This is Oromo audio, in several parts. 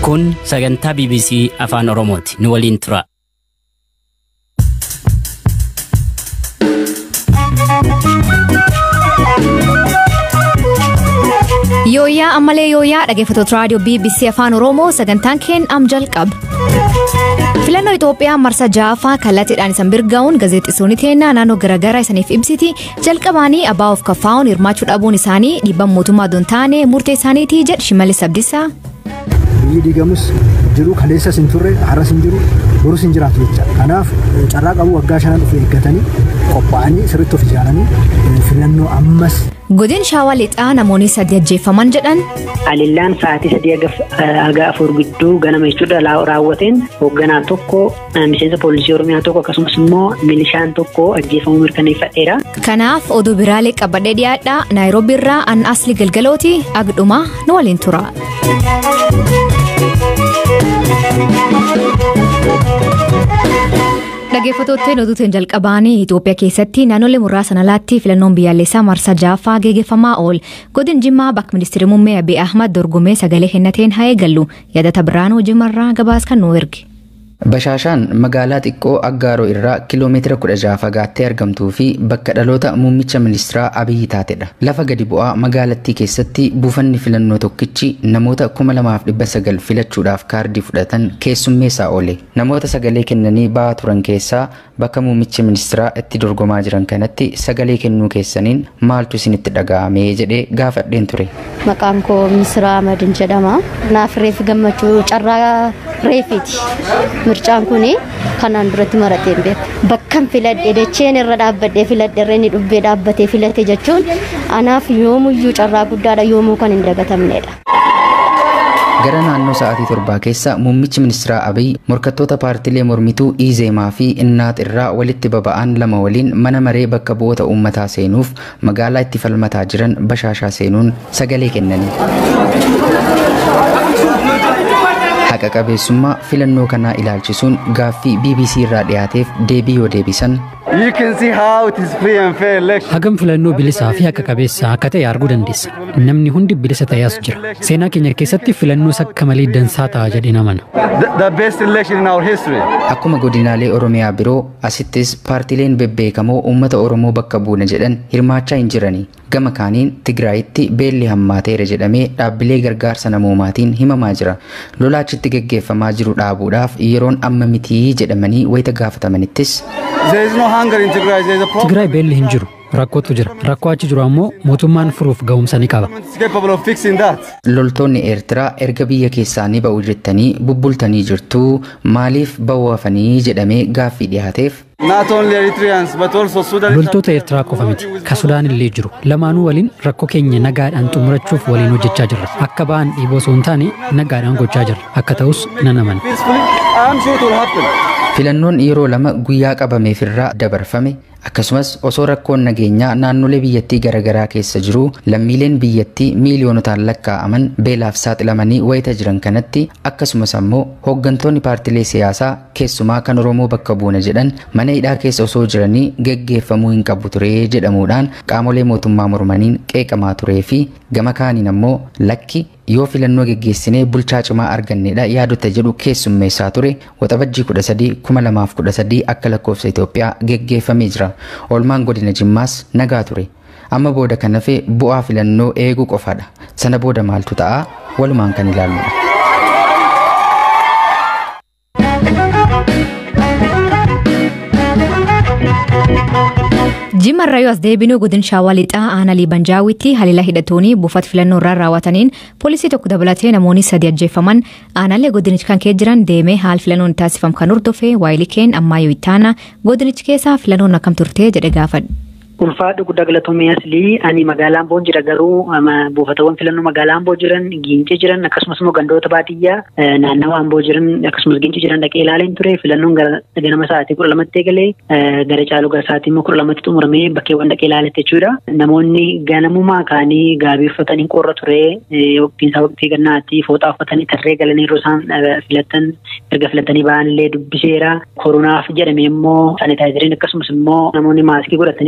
Kun sagantaa BBC Afaan Oromooti. Nu waliin tura. Yooyyaa ammalee yooyyaa dhaggeeffattoota raadiyoo BBC Afaan Oromoo sagantaan keen am jalqaba. Filannoo Itoophiyaa marsa ja'affaa kallattiidhaan isan birgaa'uun gaazexeessonni teennaa naannoo garaagaraa isaniif ibsiti jalqabaanii abbaa of kaffaa'uun hirmaachuu dhabuun isaanii dhiibbaa mootummaa doon taane murtee isaaniitii jedhe Shimallis Abdiisaa. biyyi diigamus jiru kaleessas hin turre har'as hin jiru borus hin jiraatu jecha kanaaf carraa qabu waggaa shanan of eeggatanii qophaa'anii sirriitti of ijaaranii filannoo ammas. Godin shaawaa lixaa namoonni sadii ajjeefaman jedhan. Alillaan sa'aatii sadii haga afur gidduu ganama jechuudha raawwateen hoogganaa tokko miseensa poolisii oromiyaa tokko akkasumas immoo milishaan tokko ajjeefamuu mirkaneeffadheera. Kanaaf oduu biraalee qabadhee dhiyaadhaa naayiroobii irraa an asli galgalooti agdhumaa nu waliin tura. Dhaggeeffattootni oduutiin jalqabaanii Itoophiyaa keessatti naannolee muraasa alaatti filannoon biyyaalessaa marsaa ja'affaa geggeeffamaa ool godin jimmaa bakka ministeerri muummee Abiy Ahmad dorgomee sagalee kennateen haa eegallu yaadata biraanuu jimarraa gabaas kan nu erge. Bashaashaan magaalaa xiqqoo Aggaaroo irraa kiiloomeetira kudha jaha fagaattee argamtuu fi bakka dhaloota muummicha ministeeraa Abiyyi taatedha. Lafa gadi bu'aa magaalattii keessatti buufanni filannoo tokkichi namoota kuma lamaaf dhibba sagal filachuudhaaf kaardii fudhatan keessummeessaa oole. Namoota sagalee kennanii ba'aa turan keessaa bakka muummichi ministeeraa itti dorgomaa jiran kanatti sagalee kennuu keessaniin maaltu isinitti dhaga'ame jedhee gaafadheen ture. Maqaan koo Misraa Amadin jedhama. Naaf reefi gammachuu carraa reefiiti. Mircaan kun kanaan duratti maratee hin beeku. Bakkan filadhe dacheen irra dhaabbadhee filadhe irra inni dhubbee dhaabbatee filate jechuun anaaf yoomuyyuu carraa guddaadha yoomuu kan hin dagatamnedha. Gara naannoo sa'aatii torbaa keessa muummichi ministeeraa Abiy morkattoota paartilee mormituu Izeemaa fi Innaat irraa walitti baba'an lama waliin mana maree bakka bu'oota uummataa seenuuf magaalaa itti falmataa jiran bashaashaa seenuun sagalee kennanii. Haqa qabeessummaa filannoo kanaa ilaalchisuun gaaffii BBC irraa dhiyaateef deebii yoo deebisan. Hagam filannoo bilisaa fi haqa qabeessaa akka ta'e arguu dandeessa. Namni hundi bilisa ta'ees jira. Seenaa keenya keessatti filannoos akka malee dansaa ta'a jedhee namana. Akkuma godinaalee Oromiyaa biroo asittis paartileen bebbeekamoo uummata Oromoo bakka buuna jedhan hirmaachaa hin jirani. Gama kaaniin Tigraayitti beelli hammaateera jedhamee dhaabbilee gargaarsa namoomaatiin himamaa jira. Lolaachitti geggeeffamaa jiru dhaabuudhaaf yeroon amma mitii jedhamanii wayita gaafatamanittis. Tigraay beelli hin jiru. Rakkootu jira. Rakkoo achi jiru ammoo mootummaan furuuf ga'umsa ni qaba. Loltoonni Eertiraa erga biyya keessaa ni ba'u jettanii bubbultanii jirtu maaliif ba'uu hafanii jedhamee gaaffii dhiyaateef. Loltoota Eertiraa qofa miti. Ka Sudaan illee jiru. Lamaanuu waliin rakkoo keenya nagaadhaan xumurachuuf waliin hojjechaa jirra. Akka ba'an dhiiboo osoo hin taane nagaadhaan gochaa jirra. Akka ta'us nan amana. Filannoon yeroo lama guyyaa qabameefirraa dabarfame akkasumas osoo rakkoon nageenyaa naannolee biyyattii garaagaraa keessa jiru lammiileen biyyattii miiliyoonotaan lakkaa'aman beelaaf saaxilamanii wayita jiran kanatti akkasumas ammoo hooggantoonni paartilee siyaasaa keessumaa kan oromoo bakka buuna jedhan mana hidhaa keessa osoo jiranii geggeeffamuu hin qabu ture jedhamuudhaan qaamolee mootummaa mormaniin qeeqamaa turee fi gama kaaniin ammoo lakki yoo filannoo geggeessinee bulchaa cimaa argannedha yaadota jedhu keessummeessaa ture waxabajjii 13 2013 akka lakkoofsa Itoophiyaa geggeeffamee jira. Oolmaan godina Jimmaas nagaa ture. Amma booda kan hafe bu'aa filannoo eeguu qofaadha. Sana booda maaltu ta'a? Walumaan kan ilaalludha. Jimmarraa yoo as deebinuu godin shaawaa lixaa aanaa liibanjaawitti haliila hidhatoonni buufata filannoo irraa raawwataniin poolisii tokko dabalatee namoonni sadi ajjeefaman aanaalee godinichi kan kee jiran deemee haal filannoon taasifamu kan hordofee waayilii keen ammayyuu ittaana godinichi keessaa filannoon akkam turtee jedhe gaafadhe. Ulfaadhu guddaa galatoomee aslii ani magaalaa Amboo jira garuu buufatawwan filannoo magaalaa Amboo jiran Giincee jiran akkasumas immoo gandoota baadiyyaa naannawa Amboo jiran akkasumas Giincee jiran dhaqee ilaaleen ture filannoon ganama sa'aatii kudha lamatti eegalee gara caaluu gara sa'aatii immoo kudha lamatti xumuramee bakkeewwan dhaqee ilaaletti jechuudha. Namoonni ganamumaa kaanii gaabii uffatanii qorra ture waqtiin isaa waqtii gannaatti fooxaa uffatanii tarree galanii yeroo isaan filatan erga filatanii ba'an illee dubbiseera. Koronaaf jedhame immoo saanitaayizeriin akkasumas immoo namoonni maaskii godhatanii akka isaan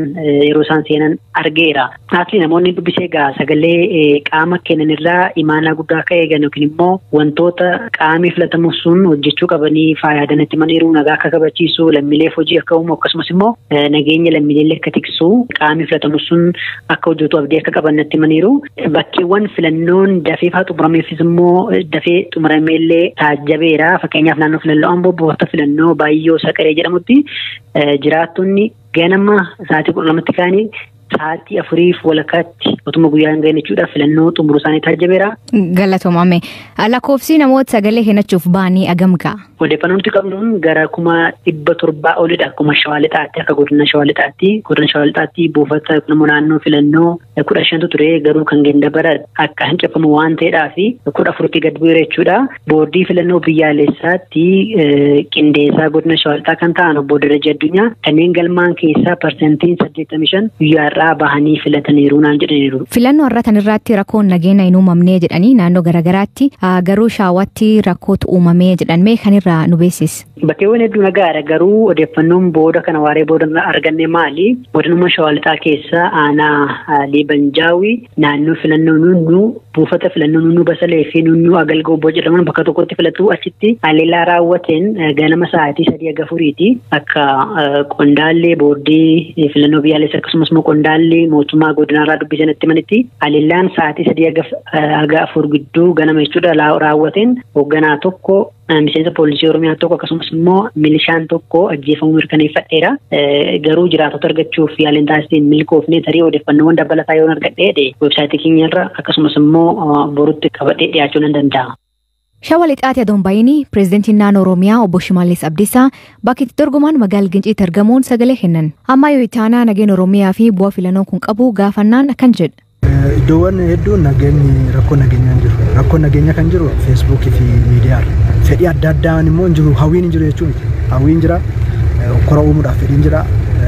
yeroo isaan seenan argeera. Asli namoonni dubbisee egaa sagalee qaama kennan irraa imaanaa guddaa akka eegan yookiin immoo wantoota qaamni filatamu sun hojjechuu qabanii faayaadan itti maniiru nagaa akka kabachiisu lammiileef hojii akka uumu akkasumas immoo nageenya lammiilee akka tiksu qaamni filatamu sun akka hojjetu abdii akka qaban natti maniiru. Bakkeewwan filannoon dafee fa'aa xumurameefis immoo dafee xumurameellee taajjabeera. Fakkeenyaaf naannoo filannoo amboo buufata filannoo Baayyoo Saqaree jedhamutti jiraattonni ganama sa'aatii kudha lamatti ka'anii sa'aatii afuriif walakkaatti otuma guyyaa hin gahin jechuudha filannoo xumuruu isaanii taajjabeera. Galatoomame. Lakkoofsi namoota sagalee kennachuuf ba'anii agam ga'a? Odeeffannoo nuti qabnuun gara kuma dhibba torbaa olidha. Akkuma shawaa lixaatti akka godina shawaa lixaatti godina shawaa lixaatti buufata namoo naannoo filannoo kudha shantu ture garuu kan gendabara akka hancafamu waan ta'eedhaa fi kudha afuritti gad bu'eera jechuudha. Boordii filannoo biyyaalessaatti qindeessaa godina shawaa lixaa kan ta'an obbo Darajaa Addunyaa kanneen galmaan keessaa parsantiin saddeettamii shan guyyaarraa bahanii filataniiru naan jedhaniiru. Filannoo har'atan irratti rakkoon nageenya hin uumamnee jedhanii naannoo garaagaraatti garuu shaawatti rakkootu uumamee jedhamee kan irraa nu beeksisi. Bakkeewwan hedduu nagaadha garuu odeeffannoon booda kana waaree booda arganne maali? Godinuma shawaa lixaa keessa aanaa Liibanjaawii naannoo filannoo nunnu buufata filannoo nunnu basalee fi nunnu agalgoo obbo jedhaman bakka tokkotti filatu achitti haleellaa raawwateen ganama sa'aatii sadii aga furiiti akka qondaallee boordii filannoo biyyaalessa akkasumas immoo qondaallee mootummaa godinaarraa dubbisan itti manitti haleellaan sa'aatii sadii aga afur gidduu ganama jechuudha raawwateen hoogganaa tokko miseensa poolisii oromiyaa tokko akkasumas immoo milishaan tokko ajjeefamuu mirkaneeffadheera. Garuu jiraatota argachuuf yaaliin taasiseen milkoofne tarii odeeffannoowwan dabalataa yoo argadhee weebsaayitii keenyarra akkasumas immoo borutti qabadhee dhiyaachuu nan danda'a. Shawaa lixaati adoon baay'inii pireezidantiin naannoo Oromiyaa obbo Shimallis Abdiisaa bakki itti dorgoman magaalaa Ginciitti argamuun sagalee kennan. Amma yoo itaanaa nageenya Oromiyaa fi bu'aa filannoon kun qabu gaafannaan akkan jedha. Iddoowwan hedduun nageenyi rakkoo nageenyaa hin jiru. Rakkoo nageenyaa kan jiru feesbuukii fi miidiyaarra. Fedhii adda addaan immoo hin jiru hawwiin hin jiru jechuun hawwiin jira kora uumuudhaaf fedhiin jira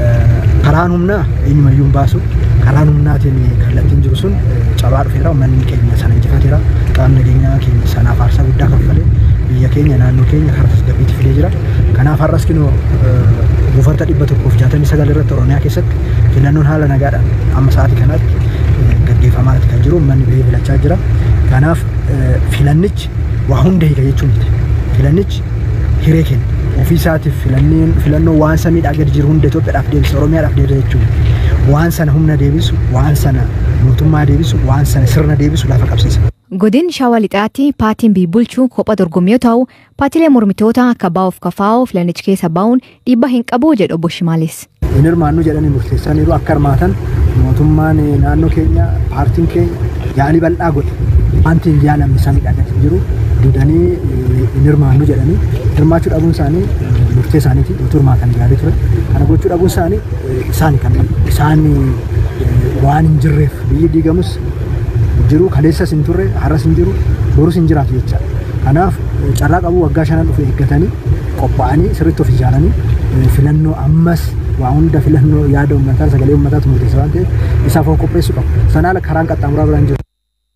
karaan humnaa eenyumayyuu hin baasu karaan humnaatiin kallattiin jiru sun cabaa dhufeera uummanni keenya sana injifateera qaamni nageenyaa keenya sanaaf aarsaa guddaa kaffalee biyya keenya naannoo keenya karaa tasgabbiitti fidee jira kanaaf har'as kinoo buufata dhibba tokkoof jaatamii sagal irratti oromiyaa keessatti filannoon haala nagaadhaan amma sa'aatii kanaatti gaggeeffamaatti kan jiru uummanni ba'ee filachaa jira kanaaf filannichi waa hunda hiika jechuun miti filannichi hiree kenna ofii isaatiif filannoo waan samiidhaa gadi jiru hunda Itoophiyaadhaaf deebisa Oromiyaadhaaf deebisa jechuudha waan sana humna deebisu waan sana mootummaa deebisu waan sana sirna deebisu lafa qabsiisa. Godin Shawaa Lixaatti paartiin bulchuu kophaa dorgommii yoo ta'u paartiilee mormitoota akka baa'uuf kafaa'oo filannicha keessa baa'uun dhiibbaa hin qabu jedhu obbo Shimaalis. Hin hirmaannu jedhanii murteessaniiru akka hirmaatan mootummaan naannoo keenya paartiin keenya yaalii bal'aa godhe wanti hin yaalamne samiidhaa gadi jiru dudanii hin hirmaannu jedhanii hirmaachuu dhabuun isaanii murtee isaaniiti utuu hirmaatan gaarii ture kana gochuu dhabuun isaanii isaani kan isaan waan hin jirreef biyyi diigamus jiru kaleessas hin turre har'as hin jiru borus hin jiraatu jecha kanaaf carraa qabuu waggaa shanan dhufe eeggatanii qophaa'anii sirriitti of ijaaranii filannoo ammas waa hunda filannoo yaada uummataa sagalee uummataatu murteessa waan ta'eef isaaf of qopheessuu qabu sanaa ala karaan qaxxaamuraa biraan jiru.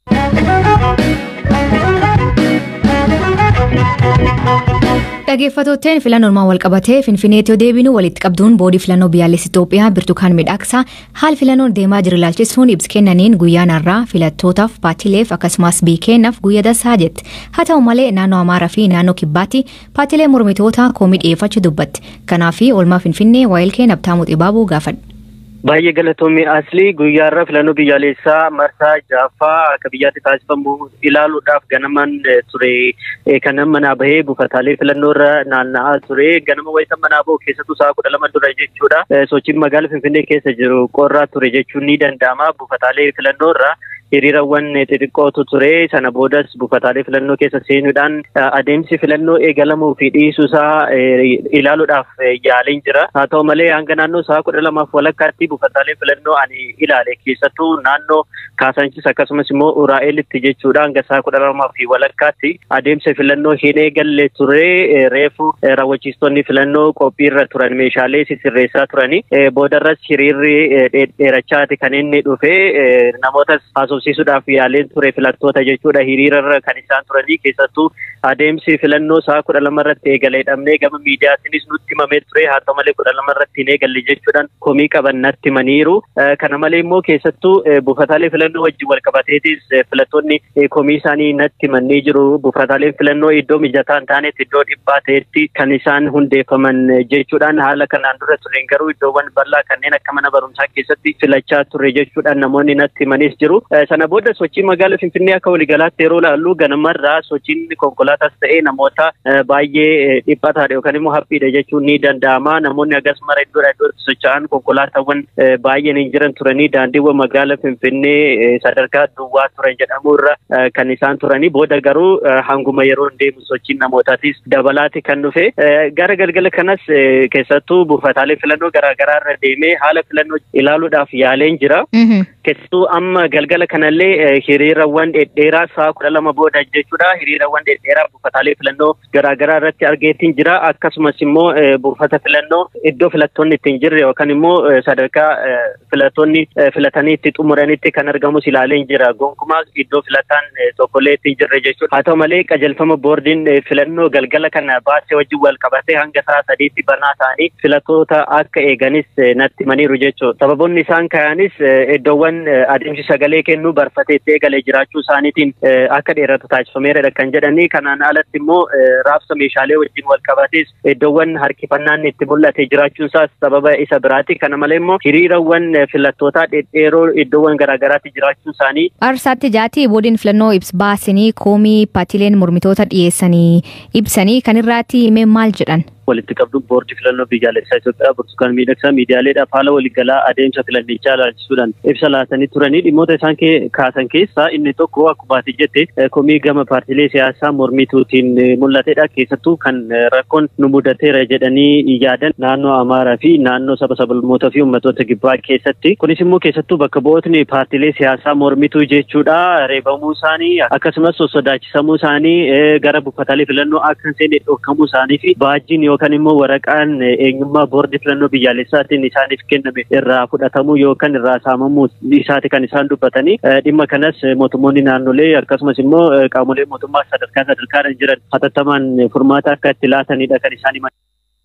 Dhaggeeffattootteen filannoon wal qabatee Finfinneetti yoo deebinu walitti qabduun boordii filannoo biyyaalessa Itoophiyaa Birtukaan Midhaaksaa haala filannoon deemaa jiru ilaalchisuun ibsa kennaniin guyyaan har'aa filattootaaf paartiileef akkasumas biyya keenyaaf guyyaa dansaa jetti. Haa ta'u malee naannoo Amaaraa fi naannoo Kibbaatti paartiilee mormitoota komii dhiyeeffachuu dubbatti. Kanaaf oolmaa Finfinnee waa'il keenya Abtaamuu Xibaabuu gaafadha. Baay'ee galatoomii asli guyyaarra filannoo biyyaalessaa marsaa jaaffaa akka biyyaatti taasifamu ilaaluudhaaf ganaman ture kan manaa bahee buufataalee filannoorra naanna'aa ture ganama wayita manaa bahu keessattuu sa'a kudha lama dura jechuudha sochiin magaala finfinnee keessa jiru qorraa ture jechuun ni danda'ama buufataalee filannoorra hiriirawwan xixiqqootu ture sana boodas buufataalee filannoo keessa seenuudhaan adeemsi filannoo eegalamuu fi dhiisuusaa ilaaluudhaaf yaaliin jira haa ta'u malee hanga naannoo sa'a kudha lamaaf walakkaatti buufataalee filannoo ani ilaale keessattuu naannoo Kaasanchis akkasumas immoo Uraa'elitti jechuudha hanga sa'a kudha lamaa fi walakkaatti adeemsa filannoo hin eegalle ture reefu raawwachiistonni filannoo qophiirra turan meeshaalee sisirreessaa turani boodarras hiriirri dheerachaati kan inni dhufe namootas haasofsiisuudhaaf yaaleen ture filattoota jechuudha hiriirarra kan isaan turanii keessattuu adeemsi filannoo sa'a kudha lama irratti eegale dhabnee gama miidiyaatiinis nutti himamee ture haa ta'u malee kudha lama irratti hin eegalle jechuudhaan komii qaban natti himaniiru. Kana malee immoo keessattuu buufataalee filannoo wajjin wal qabateetis filattoonni komii isaanii natti himanii jiru. Buufataaleen filannoo iddoo mijataa hin taanetti iddoo dhiphaa ta'etti kan isaan hundeeffaman jechuudhaan haala kanaan dura tureen garuu iddoowwan bal'aa kanneen akka mana barumsaa keessatti filachaa turre jechuudhaan namoonni natti himanis jiru. Sana booda sochii magaalaa Finfinnee akka waliigalaatti yeroo ilaallu ganamarraa sochiin konkolaataas ta'ee namoota baay'ee dhiphataadha yookaan immoo haphiidha jechuun ni danda'ama. Namoonni akkasumara iddoodha iddootti socho'an konkolaataawwan baay'een hin jiran turanii daandiiwwan magaalaa Finfinnee sadarkaa duwwaa turan jedhamu irra kan isaan turanii booda garuu hanguma yeroo deemu sochiin namootaatis dabalaati kan dhufe. Gara galgala kanas keessattuu buufataalee filannoo garaagaraa irra deemee haala filannoo ilaaluudhaaf yaaleen jira. Keessattuu amma galgala kanallee hiriirawwan dhedheeraa sa'a kudha lama booda jechuudha. Hiriirawwan dhedheeraa buufataalee filannoo garaagaraa irratti argeetiin jira. Akkasumas immoo buufata filannoo iddoo filattoonni ittiin jirre yookaan immoo sadarkaa filattoonni filatanii itti xumuranitti kan argamus ilaaleen jira. Gonkumaa iddoo filataan tokkollee ittiin jirre jechuudha. Haa ta'u malee qajeelfama boordiin filannoo galgala kana baasee wajjin wal qabatee hanga sa'a sadiitti banaa ta'anii filattoota akka eeganis natti himaniiru jechuudha. Sababoonni isaan ka'anis iddoowwan adeemsi sagalee kennuu barfatee itti eegalee jiraachuu isaaniitiin akka dheeratu taasifameera kan jedhanii kanaan alatti immoo raabsa meeshaalee wajjin wal qabatees iddoowwan harkifannaan itti mul'ate jiraachuun isaas sababa isa biraati. Kana malee immoo hiriirawwan filattootaa dhedheeroo iddoowwan garaagaraatti jiraachuun isaanii. Arsaatti jaatii boodiin filannoo ibs baasanii koomii paatileen mormitoota dhiyeessanii ibsanii kan irraatti himee maal jedhan? walitti qabduun boordii filannoo biyyaalessaa Itoophiyaa burtukaan miidhagsaa miidiyaaleedhaaf haala waliigalaa adeemsa filannichaa ilaalchisuudhaan ibsa laatanii turanii dhimmoota isaan kaasan keessaa inni tokko akkuma ati jette komii gama paartiilee siyaasaa mormituutiin mul'atedha. Keessattuu kan rakkoon nu mudateera jedhanii yaadan naannoo Amaaraa fi naannoo saba sablammootaa fi uummattoota kibbaa keessatti. Kunis immoo keessattuu bakka bu'ootni paartiilee siyaasaa mormituu jechuudha. Reebamuu isaanii akkasumas sossodaachisamuu isaanii gara buufataalee filannoo akka hin seenne dhorkamuu isaanii fi baajjiin yookaan immoo waraqaan eenyummaa boordii filannoo biyyaalessaatiin isaaniif kenname irraa fudhatamuu yookaan irraa saamamuu isaati kan isaan dubbatanii dhimma kanas mootummoonni naannolee akkasumas immoo qaamolee mootummaa sadarkaa sadarkaadhaan jiran hatattamaan furmaata akka itti laatanidha kan isaan himan.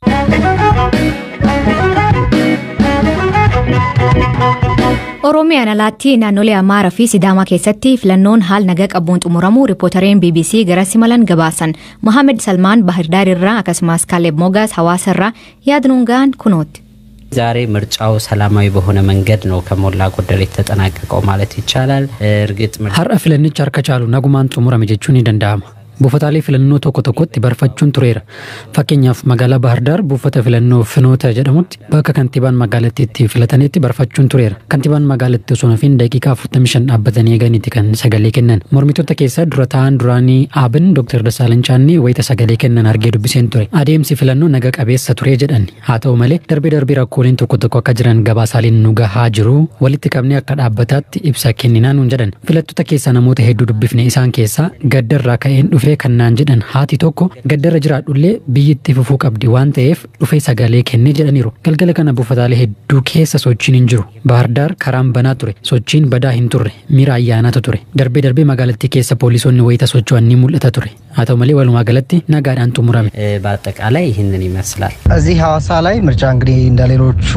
Oromiyaan alaatti naannolee Amaaraa fi Sidaamaa keessatti filannoon haal nagaa qabuun xumuramuu riipootareen BBC gara simalan gabaasan Mohaammed Salmaan Bahirdaar irraa akkasumas Kaaleb Mogaas hawaasa irraa yaadnuun gahan kunootti. ዛሬ ምርጫው ሰላማዊ በሆነ መንገድ ነው ከሞላ ጎደል የተጠናቀቀው ማለት ይቻላል። እርግጥ har'a filannichi harka caalu nagumaan xumurame jechuun ni danda'ama. buufataalee filannoo tokko tokkotti barfachuun tureera. Fakkeenyaaf magaalaa Baahirdaar buufata filannoo Finoota jedhamutti bakka kantiibaan magaalattiitti filatanitti barfachuun tureera. Kantiibaan magaalattii osoo nafiin daqiiqaa 45 dhaabbatanii eeganiiti kan sagalee kennan. Mormitoota keessaa dura ta'an duraanii Aabin Dr. Dasaalany Chaannee wayita sagalee kennan argee dubbiseen ture. Adeemsi filannoo naga qabeessa turee jedhan. Haa ta'u malee darbee darbee rakkooleen tokko tokko akka jiran gabaasaaleen nu gahaa jiru walitti qabnee akka dhaabbataatti ibsa kenninaa nuun jedhan. Filattoota keessaa namoota hedduu dubbifne isaan keessaa gaddarraa ka'een dhufe dhufee kannaan jedhan haati tokko gaddarra jiraadhullee biyyatti fufuu qabdi waan ta'eef dhufee sagalee kennee jedhaniiru. Galgala kana buufataalee hedduu keessa sochiin hin jiru. Baahirdaar karaan banaa ture. Sochiin badaa hin turre. Miira ayyaanatu ture. Darbee darbee magaalattii keessa poolisoonni wayita socho'an ni mul'ata ture. haa ta'u malee walumaa galatti nagaadhaan xumurame. በአጠቃላይ ይህንን ይመስላል። እዚህ ሐዋሳ ላይ ምርጫ እንግዲህ እንደ ሌሎቹ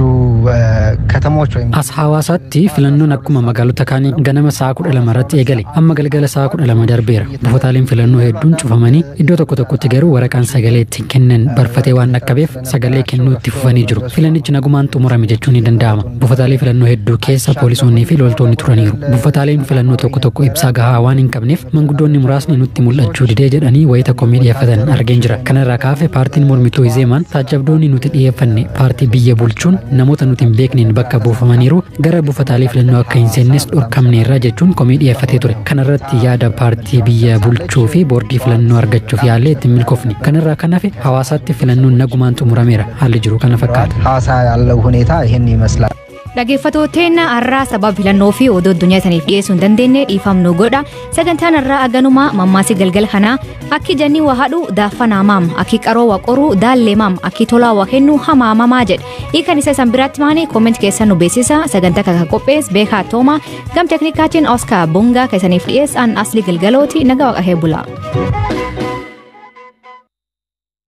ከተሞች ወይም As hawaasaatti filannoon akkuma magaalota kaanii ganama sa'a kudha lama irratti eegale amma galgala sa'a kudha lama darbeera buufataaleen filannoo hedduun cufamanii iddoo tokko tokkotti garuu waraqaan sagalee ittiin kennan barfatee waan dhaqqabeef sagalee kennuu itti fufanii jiru filannichi nagumaan xumurame jechuun ni danda'ama buufataalee filannoo hedduu keessa poolisoonnii fi loltoonni turaniiru buufataaleen filannoo tokko tokko ibsaa gahaa waan hin qabneef manguddoonni muraasni nutti mul'achuu didee jedhanii wayita komii dhiyeeffatan argeen jira kanarraa kaafe paartiin mormituu izeemaan taajabdoonni nuti dhiyeeffanne paartii biyya bulchuun namoota nuti hin beekneen bakka buufamaniiru gara buufataalee filannoo akka hin seennes dhorkamneerra jechuun komii dhiyeeffatee ture kanarratti yaada paartii biyya bulchuu fi boordii filannoo argachuuf yaallee ittiin milkoofne kanarraa kan hafe hawaasaatti filannoon nagumaan xumurameera haalli jiru kana fakkaata. ሐዋሳ ያለው ሁኔታ ይህን ይመስላል። Dhaggeeffattootni har'aa sababa filannoo fi oduu addunyaa isaniif dhiyeessuu hin dandeenye dhiifamnu godha. Sagantaan har'aa aganumaa mammaasii galgala kanaa akki janni waa hadhu daaffana maam akki qaroo waa qoruu daallee maam akki tolaa waa kennu hamaamamaa jedha. Hiikan isa isan biraatti maanii kooment keessan nu beeksisa sagantaa kana qophees beekaa tooma gam teknikaatiin Oskar Bongaa keessaniif dhiyeessan asli galgalooti naga waaqahee bula.